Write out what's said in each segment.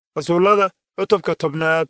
rasuullada cutubka tobnaad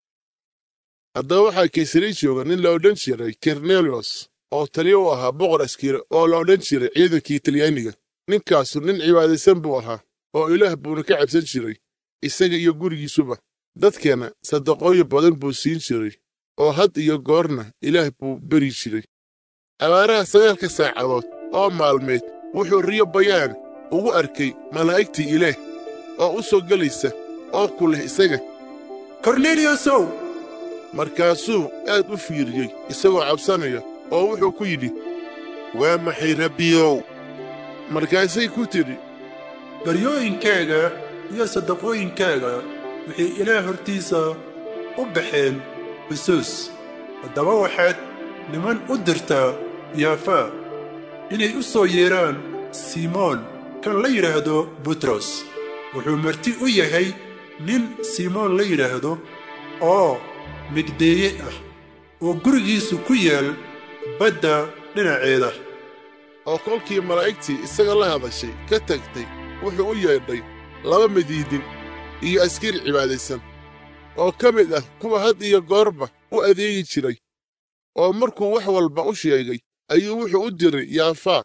haddaba waxaa kaysari jooga nin la odhan jiray korneliyos oo taliyo u ahaa boqor askari oo la odhan jiray ciidankii talyaaniga ninkaasu nin cibaadaysan buu ahaa oo ilaah buuna ka cabsan jiray isaga iyo gurigiisuba dadkeenna sadaqooyin badan buu siin jiray oo had iyo goorna ilaah buu beri jiray abaaraha sagaalka saacadood oo maalmeed wuxuu riyo bayaan ugu arkay malaa'igtii ilaah oo u soo gelaysa oo ku leh isaga korneliyosow markaasuu aad u fiiriyey isagoo cabsanaya oo wuxuu ku yidhi waa maxay rabbiyow markaasay ku tidhi baryooyinkaaga iyo sadaqooyinkaaga waxay ilaah hortiisa u baxeen xusuus haddaba waxaad niman u dirtaa yaafaa inay u soo yeedhaan simoon kan la yidhaahdo butros wuxuu marti u yahay nin simoon la yidhaahdo oo migdeeye ah oo gurigiisu ku yaal badda dhinaceeda oo kolkii malaa'igtii isaga la hadashay ka tagtay wuxuu u yeedhay laba midiidin iyo askari cibaadaysan oo ka mid ah kuwa had iyo goorba u adeegi jiray oo markuu wax walba u sheegay ayuu wuxuu u diray yaafaa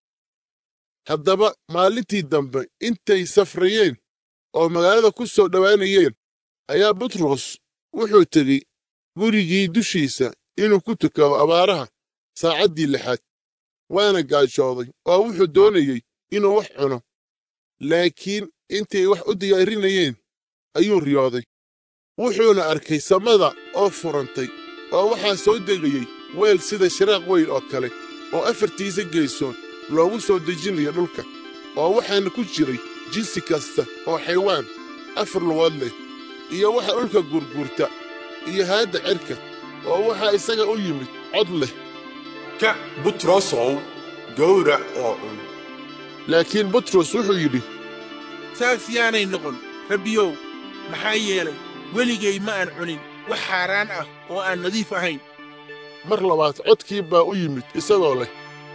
haddaba maalintii dambe intay safrayeen oo magaalada ku soo dhowaanayeen ayaa butros wuxuu tegey gurigii dushiisa inuu ku tukado abaaraha saacaddii lixaad waana gaajooday oo wuxuu doonayey inuu wax cuno laakiin intay wax u diyaarinayeen ayuu riyooday wuxuuna arkay samada oo furantay oo waxaa soo degayey weel sida shiraaq weyn oo kale oo afartiisa geesood loogu soo dejinayo dhulka oo waxaana ku jiray jinsi kasta oo xaywaan afar lugood leh iyo waxa dhulka gurgurta iyo haadda cerka oo waxaa isaga u yimid cod leh ka butrosow gowrac oo cun laakiin butros wuxuu yidhi saas yaanay noqon rabbiyow maxaa yeelay weligay ma aan cunin wax xaaraan ah oo aan nadiif ahayn mar labaad codkii baa u yimid isagoo leh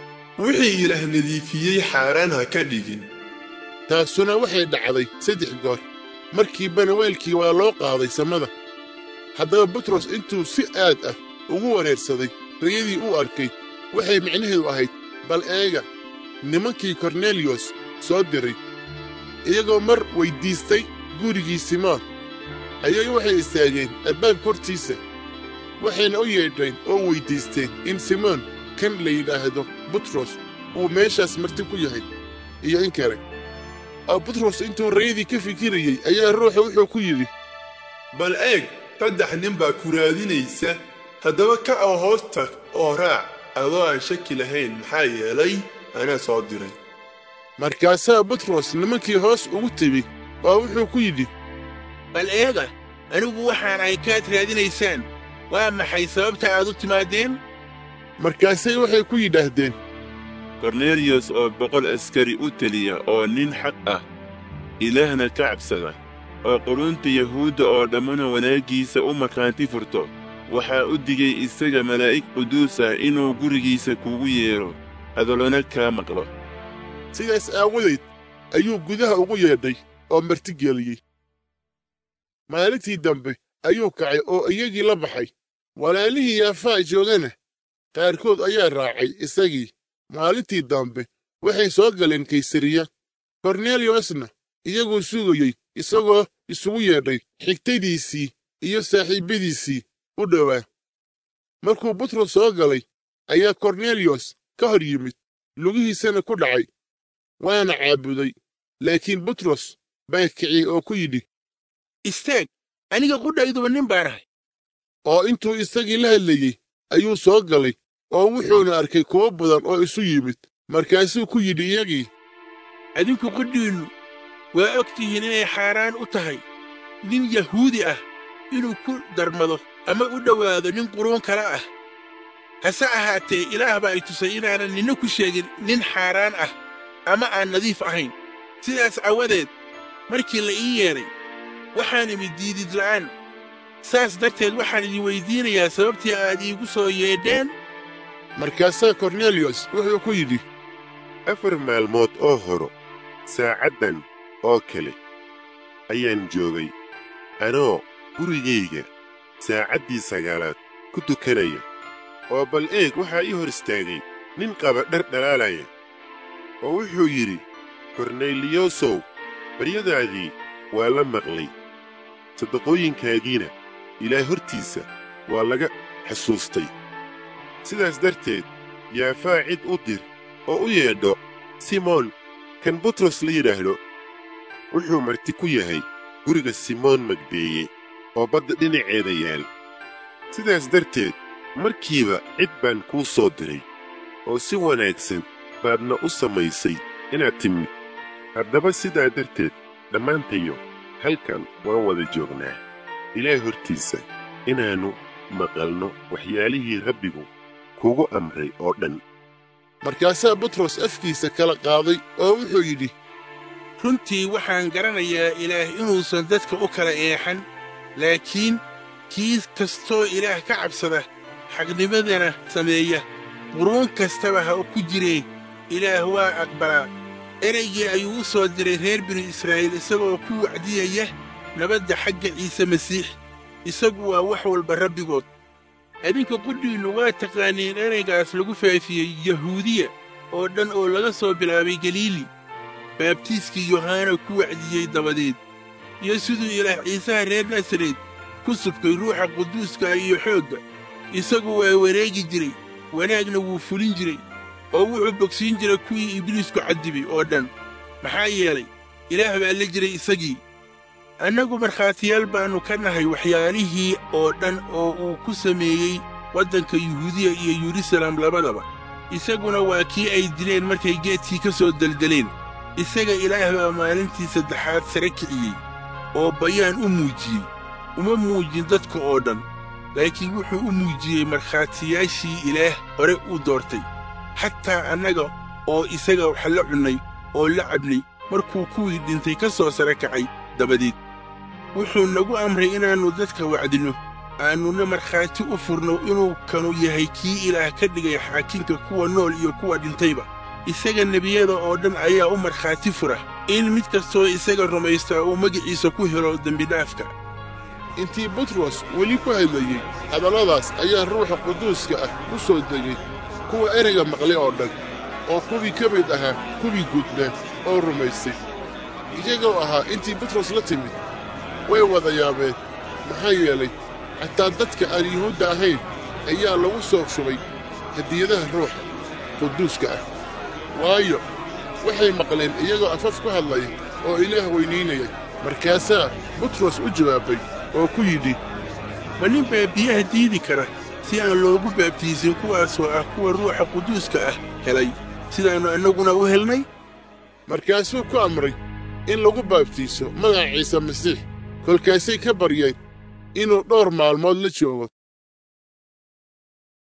wixii ilaah nadiifiyey xaaraan ha ka dhigin taasuna waxay dhacday saddex goor markiibana weelkii waa loo qaaday samada haddaba butros intuu si aad ah ugu wareersaday riyadii uu arkay waxay micnaheedu ahayd bal eega nimankii korneliyos soo diray iyagoo mar weyddiistay gurigii simoon ayay waxay istaageen albaabka hortiisa waxayna u yeedheen oo weyddiisteen in simoon kan la yidhaahdo butros uu meeshaas marti ku yahay iyo in kale oo butros intuu rayadii ka fikirayey ayaa ruuxa wuxuu ku yidhi bal eeg saddex nin baa ku raadinaysa haddaba ka oo hoos tag oo raac adoo aan shaki lahayn maxaa yeelay anaa soo diray markaasaa butros nimankii hoos ugu tegi oo wuxuu ku yidhi bal eega anigu waxaan ahay kaad raadinaysaan waa maxay sababta aad u timaadeen markaasay waxay ku yidhaahdeen korneliyos oo boqol askari u teliya oo nin xaq ah ilaahna ka cabsada oo qurunta yahuudda oo dhammana wanaaggiisa u markhaanti furto waxaa u digay isaga malaa'ig quduus ah inuu gurigiisa kugu yeedho hadallona kaa maqlo sidaas aawadeed ayuu gudaha ugu yeedhay oo martigeliyey maalintii dambe ayuu kacay oo iyagii la baxay walaalihii yaafaa joogana qaarkood ayaa raacay isagii maalintii dambe waxay soo galeen kaysariya korneliyosna iyaguu sugayey isagoo isugu yeedhay xigtadiisii iyo saaxiibbadiisii u dhowaa markuu butros soo galay ayaa korneliyos ka hor yimid lugihiisana ku dhacay waana caabuday laakiin butros baa kiciyey oo ku yidhi istaag aniga qudhayduba nin baan ahay oo intuu isagii la hadlayey ayuu soo galay oo wuxuuna arkay kuwo badan oo isu yimid markaasuu ku yidhi iyagii adinku qudhiinnu waa og tihiin inay xaaraan u tahay nin yahuudi ah inuu ku darmado ama u dhowaado nin quruun kale ah hase ahaatee ilaah baa i tusay inaanan ninna ku sheegin nin xaaraan ah ama aan nadiif ahayn sidaas aawadeed markii la ii yeedhay waxaan imid diidid la'aan saas darteed waxaan idin weyddiinayaa sababtii aad iigu soo yeedheen markaasaa korneliyos wuxuu ku yidhi afar maalmood oo horo saacaddan oo kale ayaan joogay anoo gurigayga saacaddii sagaalaad ku tukanaya oo bal eeg waxaa ii hor istaagay nin qaba dhar dhalaalaya oo wuxuu yidhi korneliyosow baryadaadii waa la maqlay sadaqooyinkaagiina ilaah hortiisa waa laga xusuustay sidaas darteed yaafaa cid u dir oo u yeedho simoon kan butros la yidhaahdo wuxuu marti ku yahay guriga simoon magdeeye oo badda dhinaceeda yaal sidaas darteed markiiba cid baan kuu soo diray oo si wanaagsan baadna u samaysay inaad timid haddaba sidaa darteed dhammaantayo halkan waan wada joognaa ilaah hortiisa inaannu maqalno waxyaalihii rabbigu kugu amray oo dhan markaasaa butros afkiisa kala qaaday oo wuxuu yidhi runtii waxaan garanayaa ilaah inuusan dadka u kala eexan laakiin kii kastoo ilaah ka cabsada xaqnimadana sameeya quruun kastaba ha ku jiree ilaah waa aqbalaa ereygii ayuu u soo diray reer binu israa'iil isagoo ku wacdiyaya nabadda xagga ciise masiix isagu waa wax walba rabbigood adinka qudhiinnu waa taqaaniin ereygaas lagu faafiyey yahuudiya oo dhan oo laga soo bilaabay galiili baabtiiskii yohaana ku wacdiyey dabadeed iyo siduu ilaah ciisaha reer nasareed ku subkay ruuxa quduuska iyo xoogga isagu waa wareegi jiray wanaagna wuu fulin jiray oo wuxuu bogsiin jiray kuwii ibliisku caddibay oo dhan maxaa yeelay ilaah baa la jiray isagii annagu markhaatiyaal baannu ka nahay waxyaalihii oo dhan oo uu ku sameeyey waddanka yuhuudiya iyo yerusalem labadaba isaguna waa kii ay dileen markay geedkii ka soo deldeleen isaga ilaah baa maalintii saddexaad sare kiciyey oo bayaan u muujiyey uma muujin dadka oo dhan laakiin wuxuu u muujiyey markhaatiyaashii ilaah hore u doortay xataa annaga oo isaga wax la cunnay oo la cabnay markuu kuwii dhintay ka soo sare kacay dabadeed wuxuu nagu amray inaannu dadka wacdinno aannuna markhaati u furno inuu kanu yahay kii ilaah ka dhigay xaakinka kuwa nool iyo kuwa dhintayba isaga nebiyada oo dhan ayaa u markhaati fura in mid kastoo isaga rumaystaa uu magiciisa ku helo dembidhaafka intii butros weli ku hadlayey hadalladaas ayaa ruuxa quduuska ah ku soo degay kuwa ereyga maqlay oo dhan oo kuwii ka mid ahaa kuwii gudnaa oo rumaystay iyagoo ahaa intii butros la timid way wada yaabeen maxaa yeelay xataa dadka aan yuhuudda ahayn ayaa lagu soo shubay hadiyadaha ruuxa quduuska ah waayo waxay maqleen iyagoo afaf ku hadlaya oo ilaah weynaynaya markaasaa butros u jawaabay oo ku yidhi ma nin baa biyaha diidi kara si aan loogu baabtiisin kuwaasoo ah kuwa ruuxa quduuska ah helay sidaannu annaguna u helnay markaasuu ku amray in lagu baabtiiso magaca ciise masiix kolkaasay ka baryeen inuu dhowr maalmood la joogo